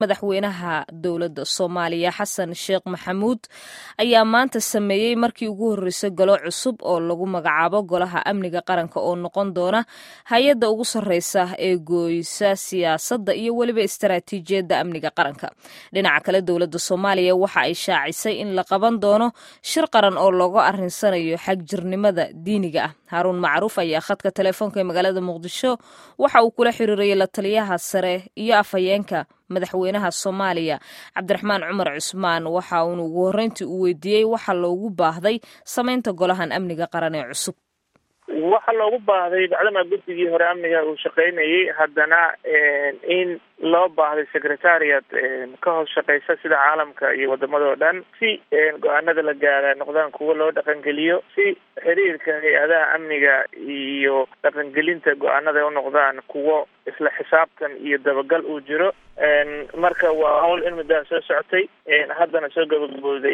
madaxweynaha dowladda soomaaliya xasan sheekh maxamuud ayaa maanta sameeyey markii ugu horreysay golo cusub oo lagu magacaabo golaha amniga qaranka oo noqon doona hay-adda ugu sarreysa ee gooysa siyaasadda iyo weliba istaraatiijiyadda amniga qaranka dhinaca kale dowladda soomaaliya waxa ay shaacisay in la qaban doono shir qaran oo looga arrinsanayo xagjirnimada diiniga ah haaruun macruuf ayaa khadka telefoonka ee magaalada muqdisho waxa uu kula xiriirayay la taliyaha sare iyo afhayeenka madaxweynaha soomaaliya cabdiraxmaan cumar cusmaan waxa uuna ugu horreyntii uu weydiiyey waxa loogu baahday samaynta golahan amniga qaran ee cusub waxaa loogu baahday bacdamaa guddigii hore amniga uu shaqaynayay haddana in loo baahday secretariat ka hoos shaqeysa sida caalamka iyo wadamadao dhan si go-aanada la gaara noqdaan kuwo loo dhaqangeliyo si xiriirka hay-adaha amniga iyo dhaqangelinta go-aanada u noqdaan kuwo isla xisaabtan iyo dabagal uu jiro marka waa hawl in muddaha soo socotay haddana soo gabagabooday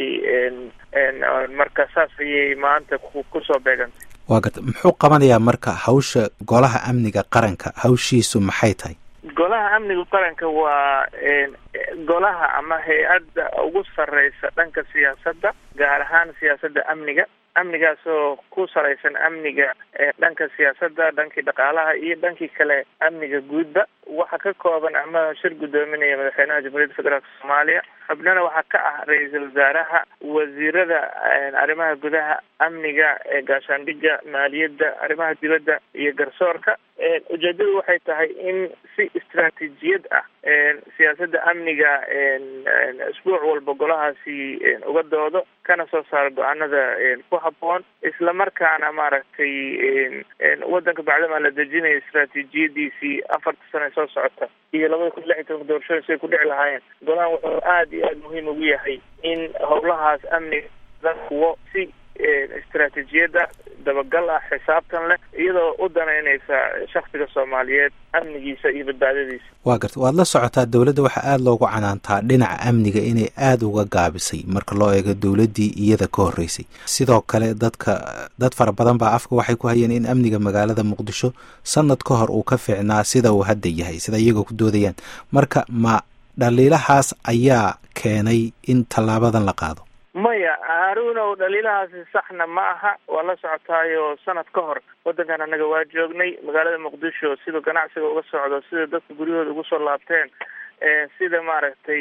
marka saas ayay maanta kusoo beegantay waa garta muxuu qabanayaa marka hawsha golaha amniga qaranka hawshiisu maxay tahay golaha amniga qaranka waa golaha ama hay-adda ugu sarreysa dhanka siyaasadda gaar ahaan siyaasadda amniga amnigaasoo ku salaysan amniga dhanka siyaasadda dhankii dhaqaalaha iyo dhankii kale amniga guudba waxa ka kooban ama shir guddoominaya madaxweynaha jamhuuriyadda federaalk soomaaliya xubnana waxaa ka ah ra-iisul wasaaraha wasiirada arrimaha gudaha amniga gaashaandhigga maaliyadda arrimaha dibadda iyo garsoorka ujeedadu waxay tahay in si istaraatiijiyad ah siyaasadda amniga isbuuc walba golahaasi uga doodo kana soo saaro go-aanada ku habboon isla markaana maaragtay waddanka bacdamaa la dejinayo istaraatiijiyadiisii afarta sano soo socota iyo labada kun lix iyo tobanka doorashooyin siay ku dhici lahaayeen golahan wuxuu aada iyo aada muhiim ugu yahay in howlahaas amniga kuwo si istaraatiijiyadda dabagal ah xisaabtan leh iyadoo u danaynaysa shaksiga soomaaliyeed amnigiisa iyo badbaadadiisa waa garta waad la socotaa dowladda waxaa aada loogu canaantaa dhinaca amniga inay aada uga gaabisay marka loo eego dowladdii iyada ka horreysay sidoo kale dadka dad fara badan baa afka waxay ku hayeen in amniga magaalada muqdisho sanad ka hor uu ka fiicnaa sida uu hadda yahay sida iyagoo ku doodayaan marka ma dhaliilahaas ayaa keenay in tallaabadan la qaado maya haaruunow dhaliilahaasi saxna ma aha waa la socotaayo sanad ka hor waddankan annaga waa joognay magaalada muqdisho sida ganacsiga uga socdo sida dadka guryahooda ugu soo laabteen sida maaragtay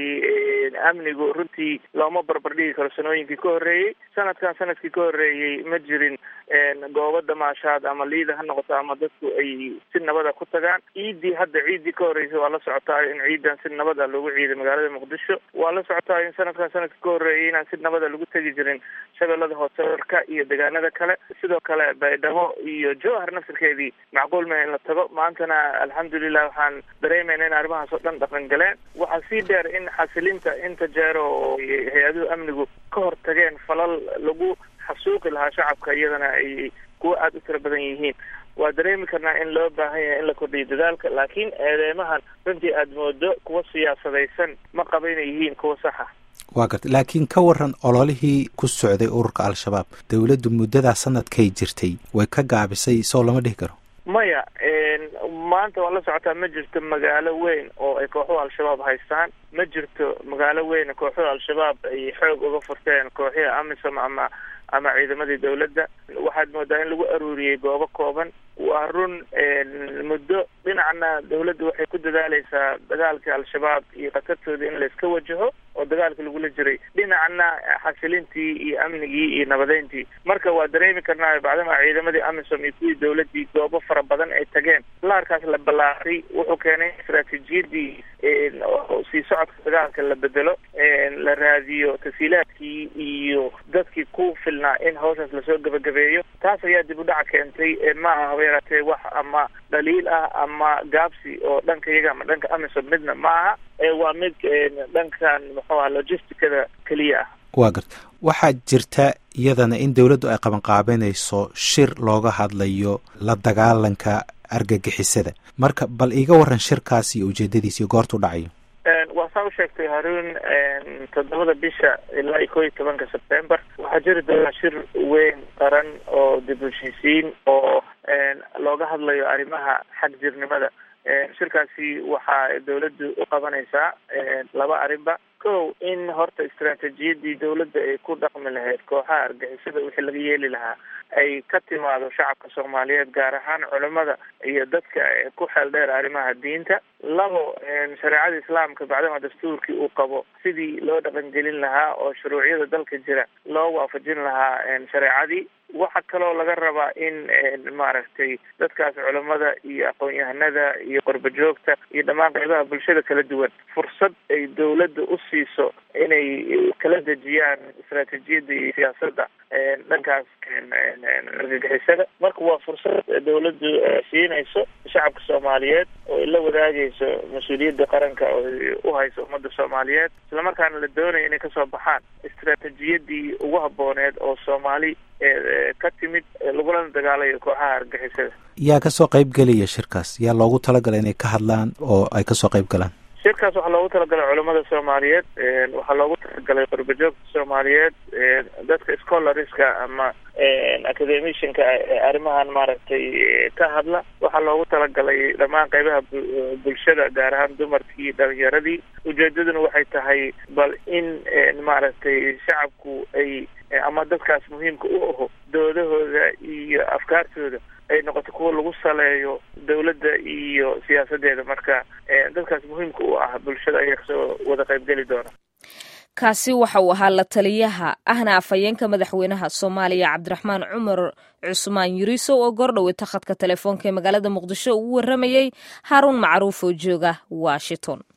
amnigu runtii looma barbardhigi karo sanooyinkii ka horreeyey sanadkan sanadkii ka horreeyey ma jirin goobo damaashaad ama liida ha noqoto ama dadku ay si nabada ku tagaan ciiddii hadda ciiddii ka horreysay waa la socotaayo in ciidan si nabada lagu ciiday magaalada muqdisho waa la socotaayo in sanadkan sanadkii ka horreeyay inaan si nabada lagu tegi jirin shabeellada hoose warka iyo deegaanada kale sidoo kale baydhabo iyo jowhar nafsirkeedii macquul ma in la tago maantana alxamdulilah waxaan dareemayna in arrimahaas oo dhan dhaqan galeen waxaa sii dheer in xasilinta inta jeero oo hay-aduhu amnigu ka hor tageen falal lagu xasuuqi lahaa shacabka iyadana ay kuwo aada u tiro badan yihiin waa dareemi karnaa in loo baahan yahay in la kordhiyo dadaalka laakiin eedeymahan runtii aada moodo kuwa siyaasadaysan ma qaba inay yihiin kuwa saxa waa garta laakiin ka waran ololihii ku socday ururka al-shabaab dowladdu muddadaa sanadkay jirtay way ka gaabisay soo lama dhihi karo maya maanta waa la socotaa ma jirto magaalo weyn oo ay kooxuhu al-shabaab haystaan ma jirto magaalo weyn kooxuhu al-shabaab ay xoog uga furteen kooxihii amisom ama ama ciidamadii dowladda waxaad moodaa in lagu aruuriyey goobo kooban waa run muddo dhinacna dowladdu waxay ku dadaaleysaa dagaalkii al-shabaab iyo khatartooda in layska wajaho oo dagaalka lagula jiray dhinacna xasilintii iyo amnigii iyo nabadeyntii marka waa dareemi karnaayo bacdama ciidamadii amisom iyo kuwii dowladdii goobo fara badan ay tageen laarkaas la ballaaray wuxuu keenay istaraatiijiyadii sii socodka dagaalka la bedelo la raadiyo tasiilaadkii iyo dadkii ku filnaa in hawshaas lasoo gebagabeeyo taas ayaa dib u dhaca keentay maaha haba yaraatee wax ama dhaliil ah ama gaabsi oo dhanka iyaga ama dhanka amisom midna ma aha waa mid dhankan muxuu aha logisticada keliya ah waa garta waxaa jirta iyadana in dowladdu ay qabanqaabanayso shir looga hadlayo la dagaalanka argagixisada marka bal iiga waran shirkaas iyo ujeedadiis iyo goortuu dhacayo waa saa u sheegtay haruun toddobada bisha ilaa iyo koo iyo tobanka sebtember waxaa jiri doonaa shir weyn qaran oo dib u heshiisiin oo looga hadlayo arrimaha xag jirnimada shirkaasi waxaa dawladdu u qabanaysaa laba arrinba kow in horta istaraatiijiyadii dawladda ay ku dhaqmi lahayd kooxaha argixisada wixii laga yeeli lahaa ay ka timaado shacabka soomaaliyeed gaar ahaan culimada iyo dadka ku xeel dheer arrimaha diinta labo shareecada islaamka bacdama dastuurkii uu qabo sidii loo dhaqangelin lahaa oo shuruucyada dalka jira loo waafajin lahaa shareecadii waxaa kaloo laga rabaa in maaragtay dadkaas culimada iyo aqoon-yahanada iyo qorba joogta iyo dhammaan qaybaha bulshada kala duwan fursad ay dawladda u siiso inay kala dejiyaan istaraatiijiyadda iyo siyaasadda dhankaas argagixisada marka waa fursad dawladdu siinayso shacabka soomaaliyeed oo ay la wadaagayso mas-uuliyadda qaranka oo u hayso ummadda soomaaliyeed islamarkaana la doonayo inay kasoo baxaan istaraatiijiyadii ugu habooneed oo soomaali ka timid lagulana dagaalayo kooxaha argixisada yaa kasoo qayb gelaya shirkaas yaa loogu talagalay inay ka hadlaan oo ay kasoo qayb galaan shirkaas waxaa loogu talagalay culamada soomaaliyeed waxaa loogu talagalay qorbajoogta soomaaliyeed dadka scholariska ama academicianka arrimahan maaragtay ka hadla waxaa loogu talagalay dhammaan qaybaha bulshada gaar ahaan dumarkii dhalinyaradii ujeedaduna waxay tahay bal in maaragtay shacabku ay ama dadkaas muhiimka u aho doodahooda iyo afkaartooda ay noqoto kuwa lagu saleeyo dawladda iyo siyaasadeeda marka dadkaas muhiimka u ah bulshada ayaa kasoo wada qaybgeli doona kaasi waxa uu ahaa la taliyaha ahna afhayeenka madaxweynaha soomaaliya cabdiraxmaan cumar cusmaan yuriisow oo goordhowe takhadka telefoonka ee magaalada muqdisho ugu warramayey haaruun macruuf oo jooga washington